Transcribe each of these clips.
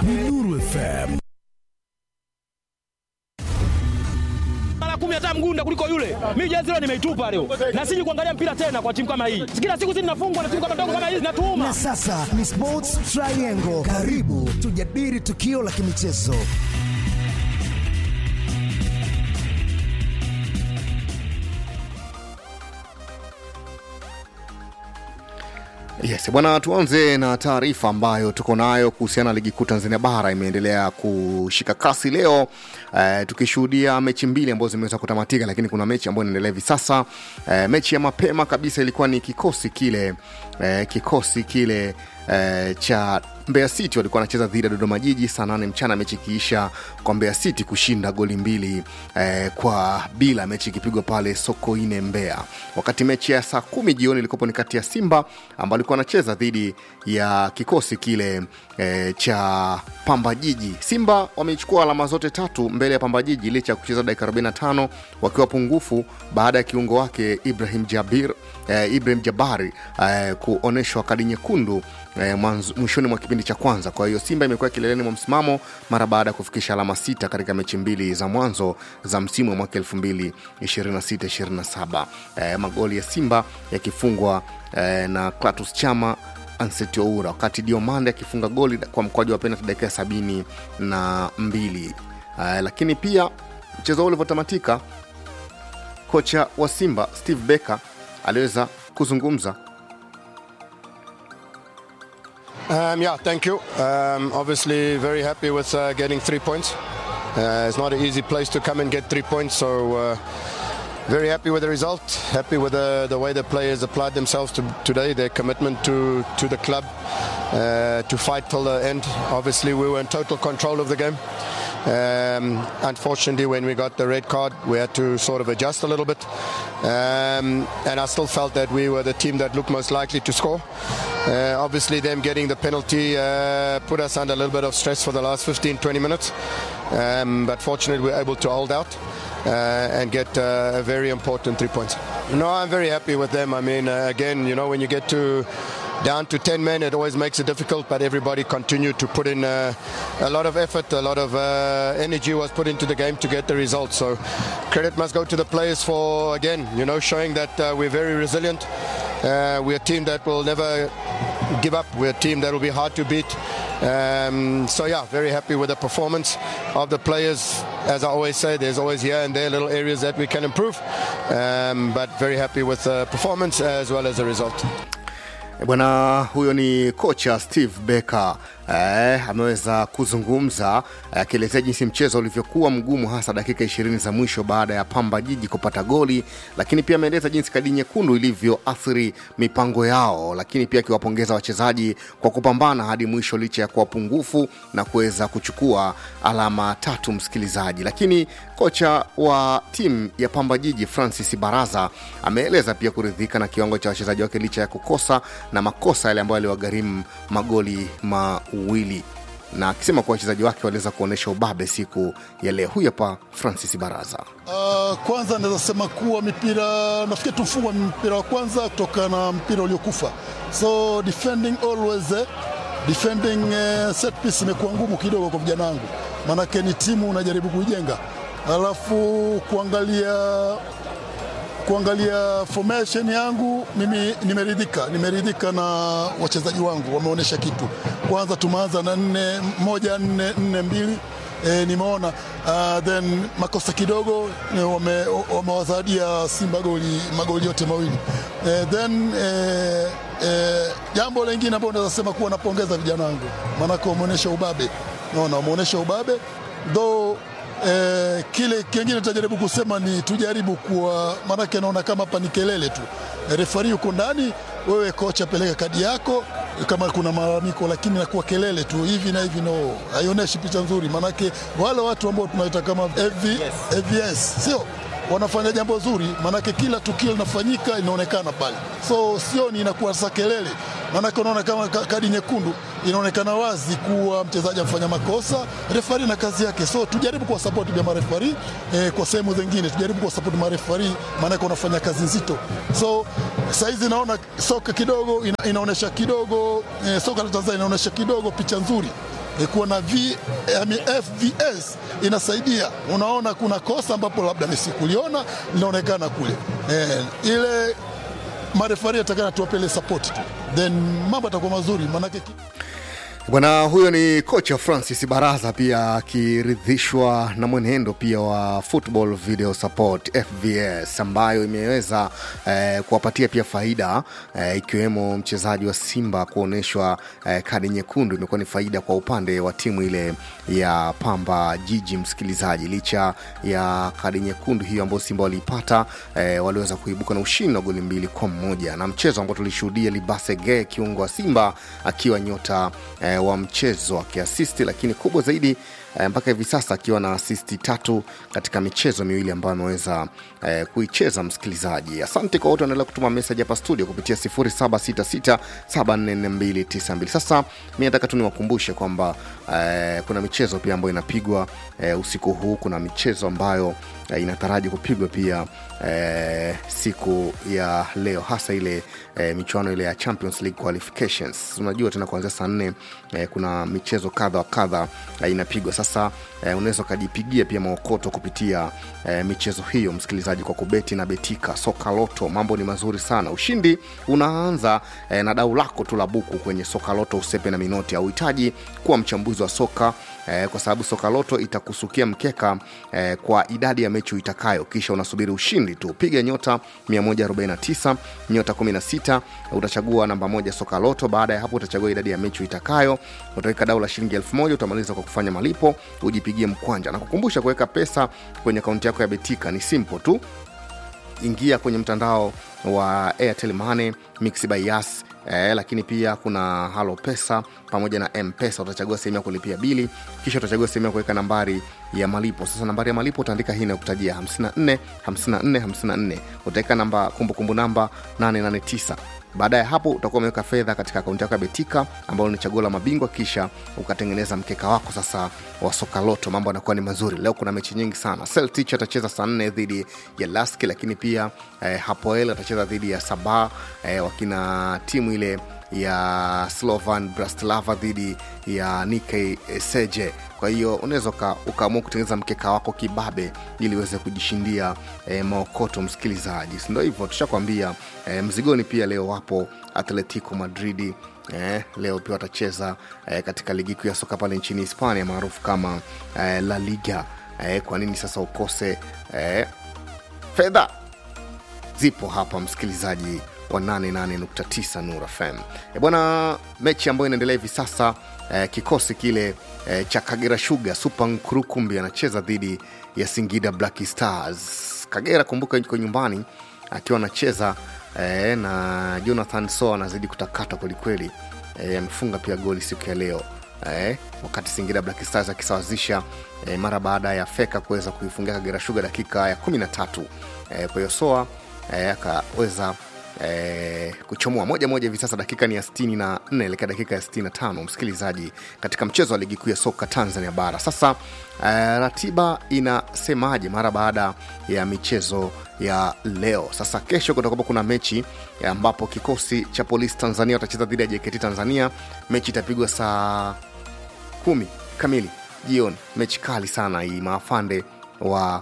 ni Nuru FM. mara kumi hata mgunda kuliko yule. Mimi jezi leo nimeitupa leo, na siji kuangalia mpira tena kwa timu kama hii. Kila siku zinafungwa na timu kama ndogo kama hizi zinatuuma. Na sasa ni Sports Triangle. Karibu tujadili tukio la kimichezo. Yes, bwana, tuanze na taarifa ambayo tuko nayo kuhusiana na ligi kuu Tanzania bara imeendelea kushika kasi leo eh, tukishuhudia mechi mbili ambazo zimeweza kutamatika, lakini kuna mechi ambayo inaendelea hivi sasa. Eh, mechi ya mapema kabisa ilikuwa ni kikosi kile eh, kikosi kile eh, cha Mbeya City walikuwa wanacheza dhidi ya Dodoma Jiji saa nane mchana, mechi ikiisha kwa Mbeya City kushinda goli mbili eh, kwa bila, mechi ikipigwa pale Sokoine Mbeya. Wakati mechi ya saa kumi jioni ilikopo ni kati ya Simba ambao alikuwa anacheza dhidi ya kikosi kile eh, cha Pamba Jiji. Simba wamechukua alama zote tatu mbele ya Pamba Jiji licha ya kucheza dakika 45 wakiwa pungufu baada ya kiungo wake Ibrahim Jabir eh, Ibrahim Jabari eh, kuonyeshwa kadi nyekundu eh, mwanzo- mwishoni mwa kipindi cha kwanza. Kwa hiyo Simba imekuwa kileleni mwa msimamo mara baada ya kufikisha alama sita katika mechi mbili za mwanzo za msimu wa mwaka 2026-27. Eh, magoli ya Simba yakifungwa eh, na Klatus Chama Anseti Oura, wakati Diomande akifunga goli kwa mkwaju wa penalti dakika ya sabini na mbili. Eh, lakini pia mchezo huu ulivyotamatika, kocha wa Simba Steve Becker aliweza kuzungumza Um, yeah, thank you. Um, obviously, very happy with uh, getting three points. Uh, it's not an easy place to come and get three points, so uh, very happy with the result. Happy with the, the way the players applied themselves to, today, their commitment to, to the club, uh, to fight till the end. Obviously, we were in total control of the game. Um, unfortunately, when we got the red card, we had to sort of adjust a little bit. Um, and I still felt that we were the team that looked most likely to score. Uh, obviously, them getting the penalty uh, put us under a little bit of stress for the last 15, 20 minutes. Um, but fortunately, we were able to hold out uh, and get uh, a very important three points. No, I'm very happy with them. I mean, uh, again, you know, when you get to down to 10 men, it always makes it difficult, but everybody continued to put in uh, a lot of effort, a lot of uh, energy was put into the game to get the result. So credit must go to the players for, again, you know, showing that uh, we're very resilient. Uh, we're a team that will never give up. We're a team that will be hard to beat. Um, so yeah, very happy with the performance of the players. As I always say, there's always here and there little areas that we can improve, um, but very happy with the performance as well as the result. E Bwana huyo ni kocha Steve Becker eh, ameweza kuzungumza eh, akielezea jinsi mchezo ulivyokuwa mgumu hasa dakika ishirini za mwisho baada ya Pamba Jiji kupata goli, lakini pia ameeleza jinsi kadi nyekundu ilivyoathiri mipango yao, lakini pia akiwapongeza wachezaji kwa kupambana hadi mwisho licha ya kuwa pungufu na kuweza kuchukua alama tatu, msikilizaji. Lakini kocha wa timu ya Pamba Jiji Francis Baraza ameeleza pia kuridhika na kiwango cha wachezaji wake licha ya kukosa na makosa yale ambayo aliwagharimu magoli mawili na akisema kuwa wachezaji wake waliweza kuonyesha ubabe siku ya leo. Huyu hapa Francis Baraza. Uh, kwanza naweza sema kuwa mipira nafikiri tumfungwa mpira wa kwanza kutokana na mpira uliokufa, so defending always eh, defending eh, set piece imekuwa ngumu kidogo kwa vijana wangu, maanake ni timu unajaribu kuijenga, alafu kuangalia kuangalia formation yangu mimi nimeridhika, nimeridhika na wachezaji wangu, wameonyesha kitu. Kwanza tumeanza na nne moja nne nne mbili e, nimeona uh, then makosa kidogo eh, wame- wamewazadia Simba goli magoli yote mawili e, then eh, eh, jambo lingine ambalo naweza sema kuwa napongeza vijana wangu, maanake wameonyesha ubabe, naona wameonyesha ubabe though Eh, kile kingine tutajaribu kusema ni tujaribu kuwa, maanake naona kama hapa ni kelele tu. Eh, refari yuko ndani, wewe kocha peleka kadi yako kama kuna malalamiko, lakini nakuwa kelele tu hivi na hivi, no, haionyeshi picha nzuri. Maanake wale watu ambao tunaita kama AV, AVS sio wanafanya jambo zuri, maanake kila tukio linafanyika inaonekana pale, so sioni inakuwa sasa kelele, maanake unaona kama ka- kadi nyekundu inaonekana wazi kuwa mchezaji amefanya makosa, refari na kazi yake. So tujaribu kuwa support vya marefari eh, kwa sehemu zingine tujaribu kuwa support marefari, maanake wanafanya kazi nzito. So saizi naona soka kidogo ina, inaonyesha kidogo eh, soka la Tanzania inaonyesha kidogo picha nzuri e, kuwa na v, I mean, FVS inasaidia. Unaona kuna kosa ambapo labda Messi kuliona linaonekana kule e, ile marefari atakana tuwapele support tu, then mambo atakuwa mazuri maanake ki- Bwana huyo ni kocha Francis Baraza, pia akiridhishwa na mwenendo pia wa Football Video Support FVS ambayo imeweza eh, kuwapatia pia faida eh, ikiwemo mchezaji wa Simba kuonyeshwa eh, kadi nyekundu. Imekuwa ni faida kwa upande wa timu ile ya Pamba Jiji, msikilizaji, licha ya kadi nyekundu hiyo ambayo Simba waliipata eh, waliweza kuibuka na ushindi wa goli mbili kwa moja na mchezo ambao tulishuhudia Libase Gay kiungo wa Simba akiwa nyota eh, wa mchezo akiasisti, lakini kubwa zaidi eh, mpaka hivi sasa akiwa na asisti tatu katika michezo miwili ambayo ameweza eh, kuicheza. Msikilizaji, asante kwa wote wanaendelea kutuma meseji hapa studio kupitia 0766744292. Sasa mi nataka tu niwakumbushe kwamba eh, kuna michezo pia ambayo inapigwa eh, usiku huu. Kuna michezo ambayo eh, inataraji kupigwa pia eh, siku ya leo, hasa ile eh, michuano ile ya Champions League qualifications. Unajua tena kuanzia saa nne eh, kuna michezo kadha wa kadha eh, inapigwa. Sasa eh, unaweza ukajipigia pia maokoto kupitia eh, michezo hiyo, msikilizaji, kwa kubeti na betika soka loto. Mambo ni mazuri sana, ushindi unaanza eh, na dau lako tu la buku kwenye soka loto. Usepe na minoti, hauhitaji kuwa mchambuzi wa soka eh, kwa sababu soka loto itakusukia mkeka eh, kwa idadi ya mechi uitakayo, kisha unasubiri ushindi tu. Piga nyota 149 nyota 16 utachagua namba moja soka loto. Baada ya hapo utachagua idadi ya mechi uitakayo, utaweka dau la shilingi elfu moja utamaliza kwa kufanya malipo, ujipigie mkwanja na kukumbusha kuweka pesa kwenye akaunti yako ya Betika ni simple tu ingia kwenye mtandao wa Airtel Money, Mix by Yas eh, lakini pia kuna Halo Pesa pamoja na M-Pesa. Utachagua sehemu ya kulipia bili, kisha utachagua sehemu ya kuweka nambari ya malipo. Sasa nambari ya malipo utaandika hii inayokutajia 54 54 54, utaweka namba kumbukumbu namba 889 baada ya hapo utakuwa umeweka fedha katika akaunti yako ya Betika ambayo ni chaguo la mabingwa, kisha ukatengeneza mkeka wako sasa wa soka loto. Mambo yanakuwa ni mazuri. Leo kuna mechi nyingi sana. Celtic atacheza saa nne dhidi ya Lask, lakini pia eh, Hapoel atacheza dhidi ya Sabah eh, wakina timu ile ya Slovan Bratislava dhidi ya Nike Seje. Kwa hiyo unaweza uka- ukaamua kutengeneza mkeka wako kibabe ili uweze kujishindia eh, maokoto msikilizaji, si ndio hivyo? Tushakwambia eh, mzigoni pia leo wapo Atletico Madridi eh, leo pia watacheza eh, katika ligi kuu ya soka pale nchini Hispania maarufu kama eh, La Liga. Eh, kwa nini sasa ukose eh, fedha zipo hapa msikilizaji wa 88.9 Nur FM. E bwana, mechi ambayo inaendelea hivi sasa eh, kikosi kile eh, cha Kagera Sugar Super Nkurukumbi anacheza dhidi ya Singida Black Stars. Kagera kumbuka, yuko nyumbani akiwa anacheza eh, na Jonathan So anazidi kutakata kwelikweli. Eh, amefunga pia goli siku ya leo eh, wakati Singida Black Stars akisawazisha eh, mara baada ya Feka kuweza kuifungia Kagera Sugar dakika ya 13. Eh, kwa hiyo Soa eh, akaweza eh, kuchomoa moja moja hivi sasa dakika ni ya 64 elekea dakika ya 65 msikilizaji katika mchezo wa ligi kuu ya soka tanzania bara sasa eh, ratiba inasemaje mara baada ya michezo ya leo sasa kesho kutakuwa kuna mechi eh, ambapo kikosi cha polisi tanzania watacheza dhidi ya jkt tanzania mechi itapigwa saa kumi kamili jioni mechi kali sana hii maafande wa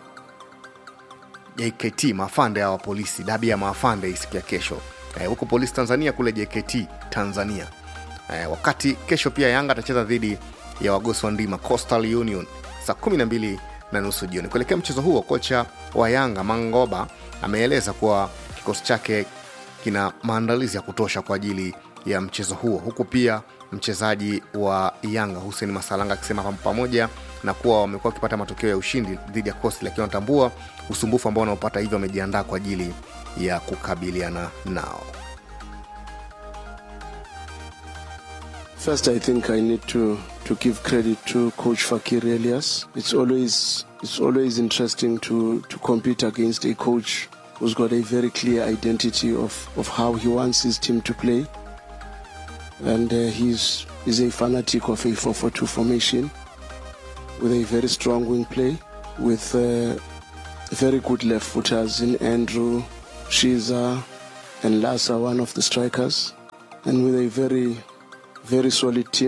JKT maafande hawa polisi, dabi ya maafande hii siku ya kesho eh, huko polisi Tanzania kule JKT Tanzania eh, wakati kesho pia Yanga atacheza dhidi ya wagosi wa ndima Coastal Union saa 12 na nusu jioni. Kuelekea mchezo huo, kocha wa Yanga Mangoba ameeleza kuwa kikosi chake kina maandalizi ya kutosha kwa ajili ya mchezo huo, huku pia mchezaji wa Yanga Hussein Masalanga akisema pam- pamoja na kuwa wamekuwa wakipata matokeo ya ushindi dhidi ya Coastal, lakini wanatambua usumbufu ambao wanaopata, hivyo wamejiandaa kwa ajili ya kukabiliana nao. First, I think I need to, to give credit to Coach Fakir Elias. It's always it's always interesting to, to compete against a coach who's got a very clear identity of, of how he wants his team to play. And uh, he's, he's a fanatic of a 4-4-2 formation with a very strong wing play, with uh, very good left footers in Andrew, Shiza, and Lassa, one of the strikers, and with a very very solid team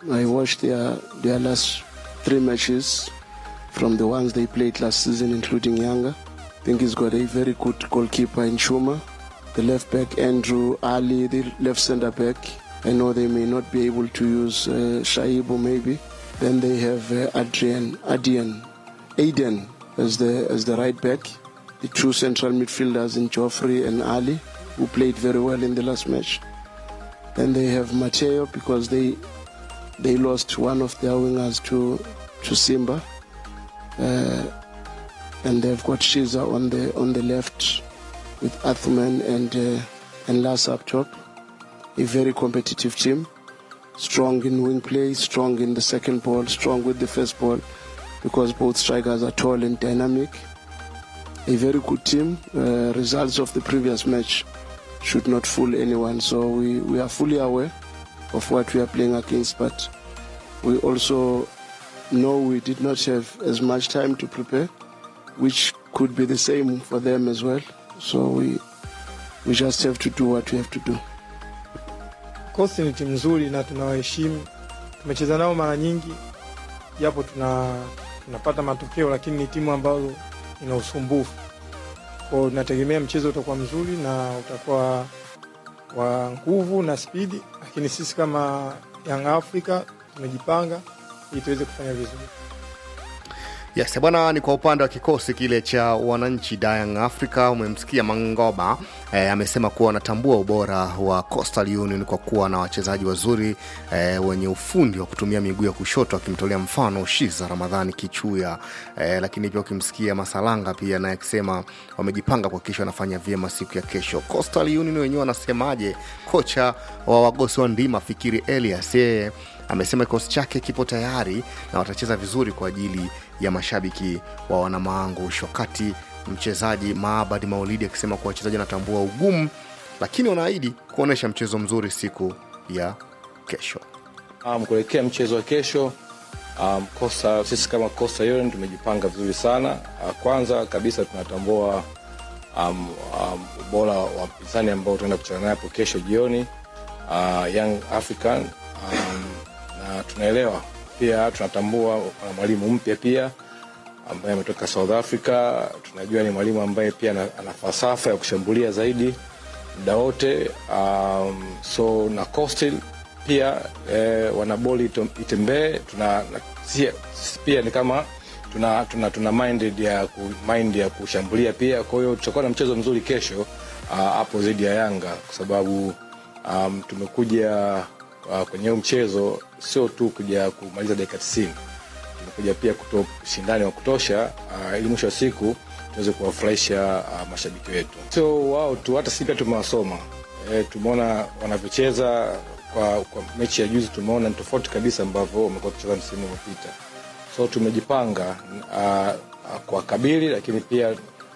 I watched their their last three matches from the ones they played last season, including Yanga. I think he's got a very good goalkeeper in Chuma. The left back Andrew Ali, the left centre back. I know they may not be able to use uh, Shaibu maybe. Then they have uh, Adrian, Adian, Aiden as the as the right back. The two central midfielders in Joffrey and Ali, who played very well in the last match. Then they have Mateo because they they lost one of their wingers to to Simba, uh, and they've got Shiza on the on the left with Athman and uh, and Las up top. A very competitive team, strong in wing play, strong in the second ball, strong with the first ball, because both strikers are tall and dynamic. A very good team. Uh, results of the previous match should not fool anyone. So we, we are fully aware of what we are playing against, but we also know we did not have as much time to prepare, which could be the same for them as well. So we we just have to do what we have to do. Coast ni timu nzuri na tunawaheshimu. Tumecheza nao mara nyingi, japo tuna tunapata matokeo, lakini ni timu ambayo ina usumbufu kwao. Tunategemea mchezo utakuwa mzuri na utakuwa wa nguvu na spidi, lakini sisi kama Young Africa tumejipanga ili tuweze kufanya vizuri. Yes, bwana, ni kwa upande wa kikosi kile cha wananchi Young Africa. Umemsikia Mangoba eh, amesema kuwa wanatambua ubora wa Coastal Union kwa kuwa na wachezaji wazuri eh, wenye ufundi wa kutumia miguu ya kushoto, akimtolea mfano Shiza Ramadhani Kichuya eh, lakini pia ukimsikia Masalanga pia naye akisema wamejipanga kuhakikisha wanafanya vyema siku ya kesho. Coastal Union wenyewe wanasemaje? Kocha wa wagosi wa ndima Fikiri Elias yeye amesema kikosi chake kipo tayari na watacheza vizuri kwa ajili ya mashabiki wa wanamaangush wakati mchezaji maabadi maulidi akisema kuwa wachezaji wanatambua ugumu lakini wanaahidi kuonyesha mchezo mzuri siku ya kesho um, kuelekea mchezo wa kesho um, Costa, sisi kama Costa Union tumejipanga vizuri sana uh, kwanza kabisa tunatambua um, um, ubora wa mpinzani ambao tunaenda kucheza naye hapo kesho jioni uh, Young African um, na tunaelewa pia tunatambua uh, mwalimu mpya pia ambaye ametoka South Africa. Tunajua ni mwalimu ambaye pia ana, ana falsafa ya kushambulia zaidi muda wote um, so na Coastal pia eh, wana boli ito- itembee tuna na, si, pia ni kama tuna, tuna, tuna minded ya ku, mind ya kushambulia pia kwa hiyo tutakuwa na mchezo mzuri kesho ah, hapo uh, dhidi ya Yanga kwa sababu um, tumekuja uh, kwenye huu mchezo sio tu kuja kumaliza dakika 90 tumekuja pia kutoa ushindani wa kutosha uh, ili mwisho wa siku tuweze kuwafurahisha uh, mashabiki wetu sio wao tu hata sisi pia tumewasoma e, tumeona wanavyocheza kwa, kwa mechi ya juzi tumeona ni tofauti kabisa ambavyo wamekuwa wakicheza msimu uliopita so tumejipanga uh, uh, kwa kabili lakini pia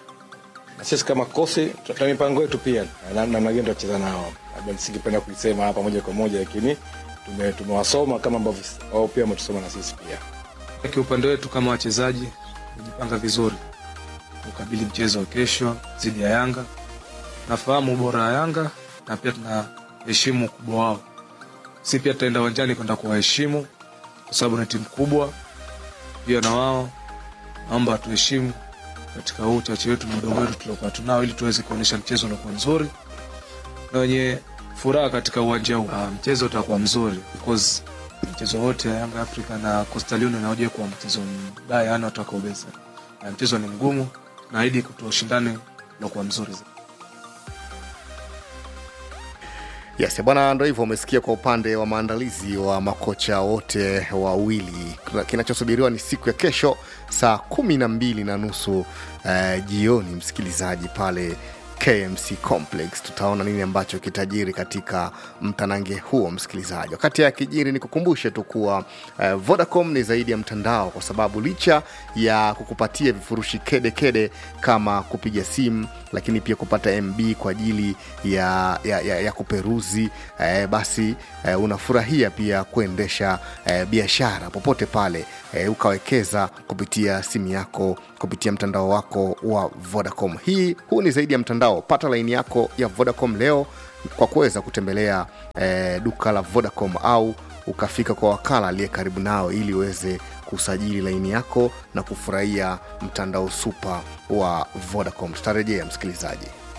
na sisi kama kosi tuna mipango yetu pia na- namna gani tutacheza nao labda nisingependa kuisema hapa moja kwa moja lakini tume- tumewasoma kama ambavyo wao pia wametusoma na sisi pia Kiupande wetu kama wachezaji tumejipanga vizuri kukabili mchezo wa kesho dhidi ya Yanga. Tunafahamu ubora wa Yanga na pia tunaheshimu ukubwa wao. Si pia tutaenda uwanjani kwenda kuwaheshimu kwa sababu ni timu kubwa, pia na wao naomba tuheshimu katika huu uchache wetu na udogo wetu tuliokuwa tunao, ili tuweze kuonyesha mchezo uliokuwa mzuri na wenye furaha katika uwanja huu. Ah, mchezo utakuwa mzuri because mchezo wote ya Yanga Africa na Coastal Union haujawahi kuwa mchezo mbaya, yani watakaobeza. Na mchezo ni mgumu, naahidi kutoa ushindani uliokuwa mzuri zaidi. yes bwana ndo hivyo umesikia kwa upande wa maandalizi wa makocha wote wawili kinachosubiriwa ni siku ya kesho saa kumi na mbili na nusu eh, jioni msikilizaji pale kmc complex tutaona nini ambacho kitajiri katika mtanange huo msikilizaji wakati ya kijiri ni kukumbushe tu kuwa eh, vodacom ni zaidi ya mtandao kwa sababu licha ya kukupatia vifurushi kede kede kama kupiga simu lakini pia kupata mb kwa ajili ya, ya, ya, ya kuperuzi eh, basi eh, unafurahia pia kuendesha eh, biashara popote pale eh, ukawekeza kupitia simu yako kupitia mtandao wako wa vodacom hii huu ni zaidi ya mtandao pata laini yako ya vodacom leo kwa kuweza kutembelea eh, duka la vodacom au ukafika kwa wakala aliye karibu nao ili uweze kusajili laini yako na kufurahia mtandao supa wa vodacom tutarejea msikilizaji